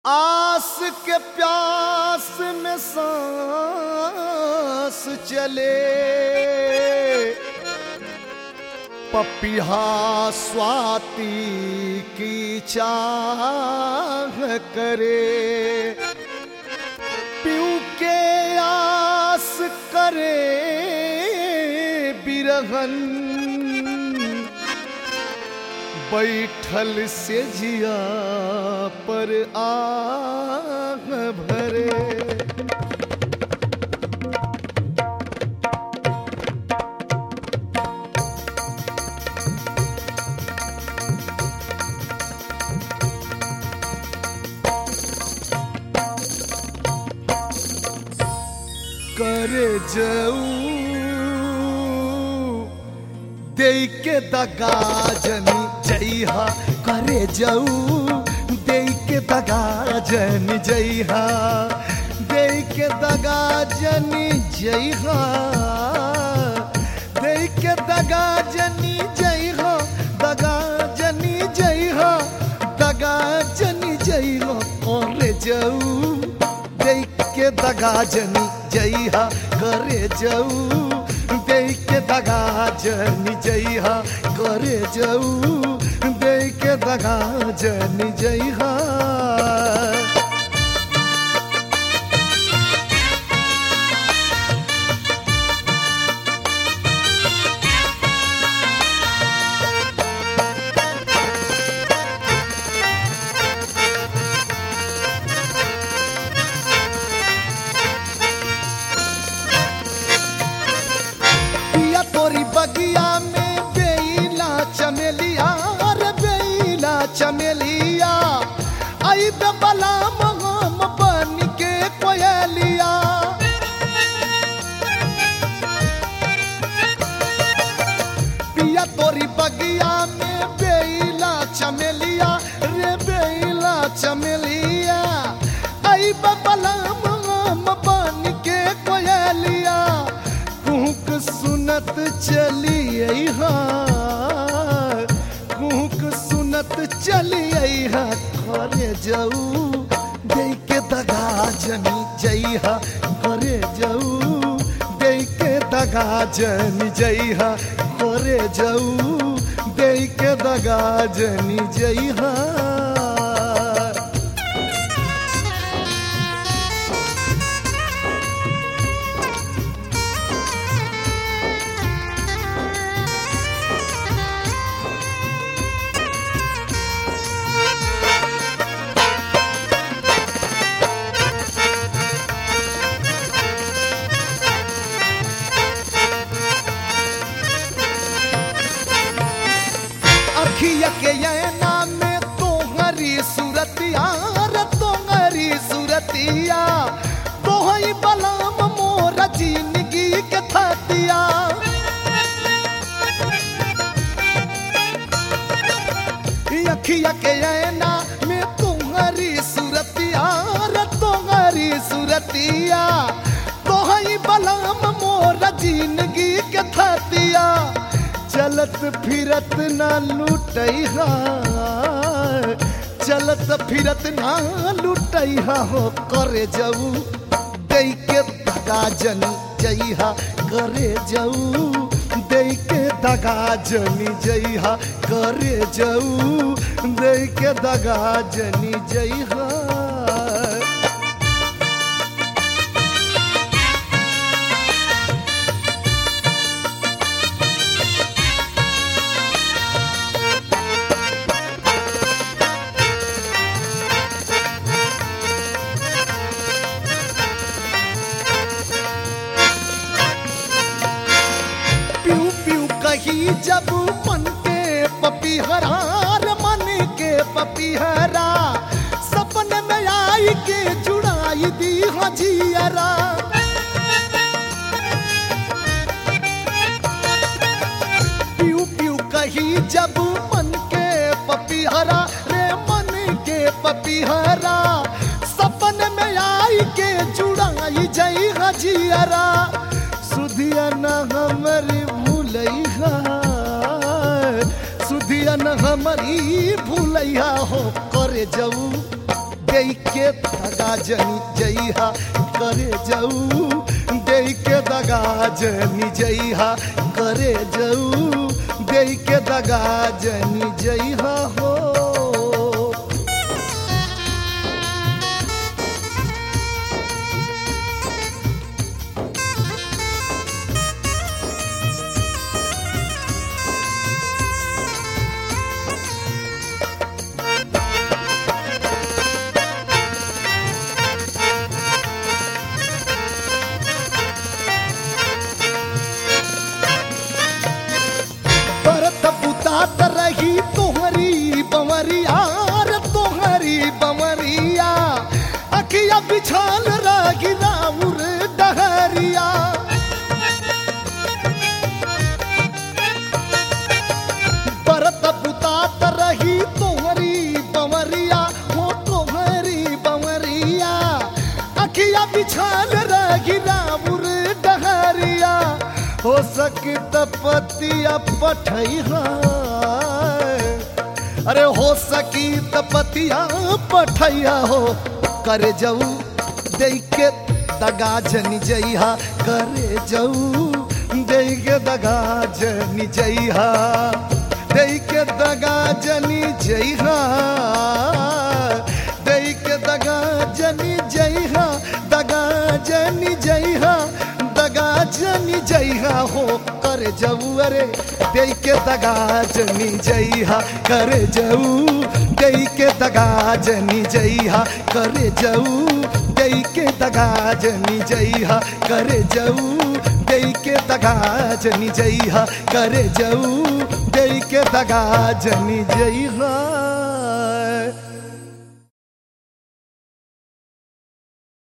आस के प्यास में सांस चले पपिहा स्वाति की चाह करे पीऊ के आस करे बिरहन बैठल से जिया पर आग भरे करे जाऊ दे के दगा जनी जइहा करे जाऊ दे के दगा जनी जइहा दे के दगा जनी जइहा दे के दगा जनी जइहा दगा जनी जइहा दगा जनी जइहा करे जाऊ दे के दगा जनी जइहा करे जाऊ दे के दगा जनी जइहा करे जाऊ दे के दगा जनी जइहा पिया तोरी बगिया में बेला चमेलिया रे बेला चमेलिया आई बे बला हम बन के कोयलिया पिया तोरी बगिया में बेला चमेलिया रे बेला चमेलिया आई बे बला हम बन के कोयलिया कुहक सुनत चलिए कुहक सुनत चलिए करे जाऊ दे के दगा जनी जइहा करे जाऊ दे के दगा जनी जइहा करे जाऊ दे के दगा जनी जइहा अखिया के यना में तोहरी सूरतिया रे तोहरी सूरतिया तोहई बलाम मोर जिंदगी के थतिया अखिया के यना में तोहरी सूरतिया रे तोहरी सूरतिया तोहई बलाम मोर जिंदगी के थतिया चलत फिरत ना लुटैहा चलत फिरत ना लुटैहा हो करे जाऊ दे के दगा जनी जइहा करे जाऊ दे के दगा जनी जइहा करे जाऊ दे के दगा जनी जइहा प्यू प्यू कही जब मन के पपीहरा रे मन के पपीहरा सपन में आई के जुड़ाई दी हजियरा प्यू प्यू कही जब मन के पपीहरा रे मन के पपीहरा सपन में आई के जुड़ाई जई हजियरा सुधिया न हमरी भूलैहा सुधिया न हमरी भूलैया हो करे जाऊ दे दे के दगा जनी जइहा करे जाऊ दे के दगा जनी जइहा करे जाऊ दे के दगा जनी जइहा हो परत पुतात रही तोहरी बमरिया रे तोहरी बमरिया अखिया बिछाल रही राउर डहरिया परत पुतात रही तोहरी बमरिया हो तोहरी बमरिया अखिया बिछाल रही राउर डहरिया हो सकी तपतिया पठैहा अरे हो सकी तपतिया पठैया हो करे जाऊ दे के दगा जनी जइहा करे जाऊ दे के दगा जनी जइहा दे के दगा जनी जइहा दे के दगा जनी जइहा दगा जनी जइहा दगा जनी जइहा हो कर जाऊ अरे दे के दगा जनी जइहा कर जाऊ दे के दगा जनी जइहा कर जाऊ दे के दगा जनी जइहा कर जाऊ दे के दगा जनी जइहा कर जाऊ दे के दगा जनी जइहा